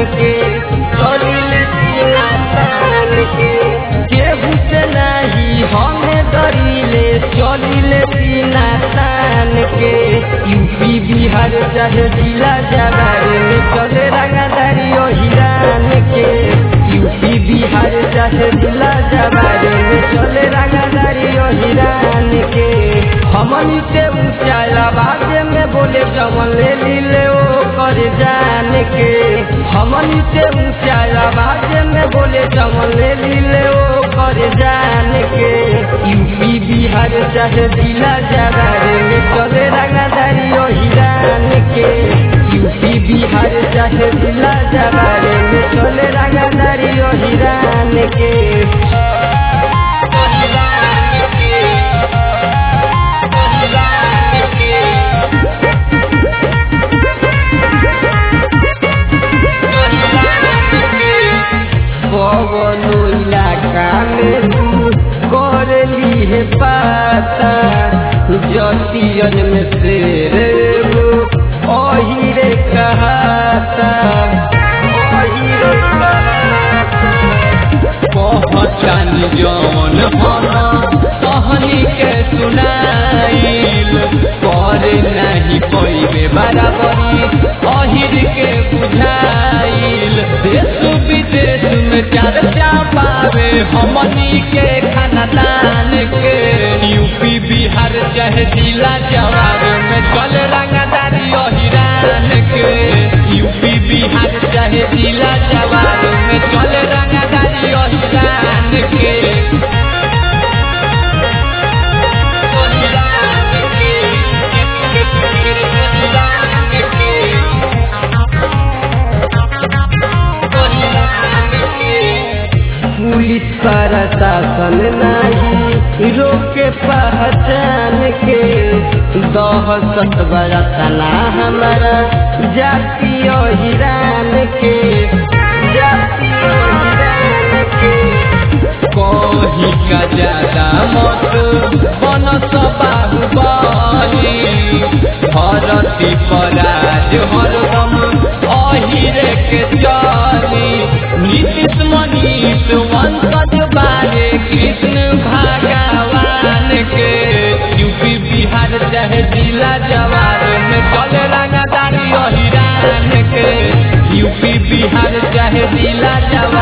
के चलिले सीना तान के केहू से नहीं हमें डरिले चलिले सीना तान के यूपी बिहार चाहे जिला जवार में चले रंगदारी ओ हिरान के यूपी बिहार चाहे जिला जवार में चले रंगदारी ओ हिरान के हमनी से ऊंचा आवाज में बोले जमन ले लीले ओ कर जान के हमनी से ऊंचा आवाज में बोले जमन ले लीले ओ कर जान के यूपी बिहार चाहे जिला जवार में चले रंगदारी ओ हिरान के यूपी बिहार चाहे जिला जवार में चले रंगदारी ओ हिरान के पवनो इलाका में तू कर ली है पाता जतियन में शेर वो ओहिरे कहाता ओहिरे पहचान जौन हम कहनी के सुनाइल पर नहीं पैबे बराबरी अहिर के बुझाइल देश विदेश में चर्चा पावे हमनी के खानदान के यूपी बिहार चाहे जिला जवाब में चल रंगदारी अहिरान के यूपी बिहार चाहे जिला जवाब में चल रंगदारी अहिरान के पुलिस प्रशासन नहीं रोके पहचान के दहशत बरतना हमारा जातीय हिरान के जातीय हिरान के कही का ज्यादा मत बन बाहुबली भरती पराज हरदम अहिरे के चली नीतीश मनीष वंशज बारे कृष्ण भगवान के यूपी बिहार चाहे जिला जवार में चल रंगदारी अहिरान के यूपी बिहार चाहे जिला जवार